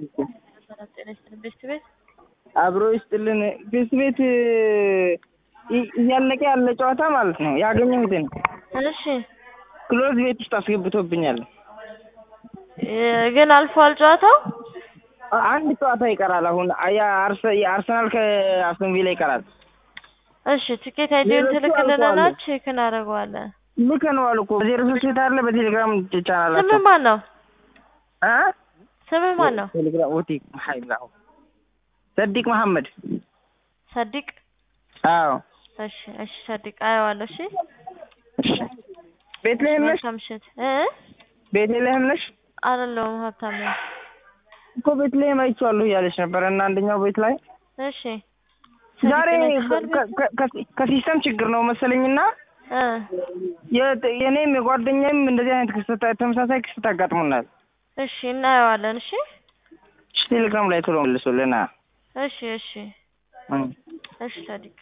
ጤና ይስጥልን ቤስት ቤት አብሮ ይስጥልን ቤስት ቤት እ- እያለቀ ያለ ጨዋታ ማለት ነው ያገኘሁትን እሺ ክሎዝ ቤት ውስጥ አስገብቶብኛል። እ፣ ግን አልፏል ጨዋታው አንድ ጨዋታ ይቀራል። አሁን የአርሰ- የአርሰናል ከአስቶን ቪላ ይቀራል። እሺ ትኬት አይዲውን ሌሎቹ ትልክልንና አልፈዋል። ቼክ እናደርገዋለን ልከነዋል እኮ ዜሮ ሶስት ቤት አለ በቴሌግራም ስምህ ቻናላቸው ማን ነው እ ስምህ ማን ነው ቴሌግራም ኦቲ ሀይላ ሰዲቅ መሐመድ ሰዲቅ አዎ እሺ እሺ ሰዲቅ አየዋለሁ እሺ እሺ ቤትልሔም ነሽ መልካም ምሽት እ ቤትልሔም ነሽ አይደለሁም ሀብታም ነኝ እኮ ቤትልሔም አይቼዋለሁ እያለች ነበር እና አንደኛው ቤት ላይ እሺ ዛሬ ሰዲቅን ከ- ከ- ከ- ከሲስተም ችግር ነው መሰለኝና እ የ- የኔም የጓደኛዬም እንደዚህ አይነት ክስተት ተመሳሳይ ክስተት አጋጥሞናል። እሺ እናየዋለን እሺ እሺ ቴሌግራም ላይ ቶሎ መልሶልና እሺ እሺ እሺ ሰዲቅ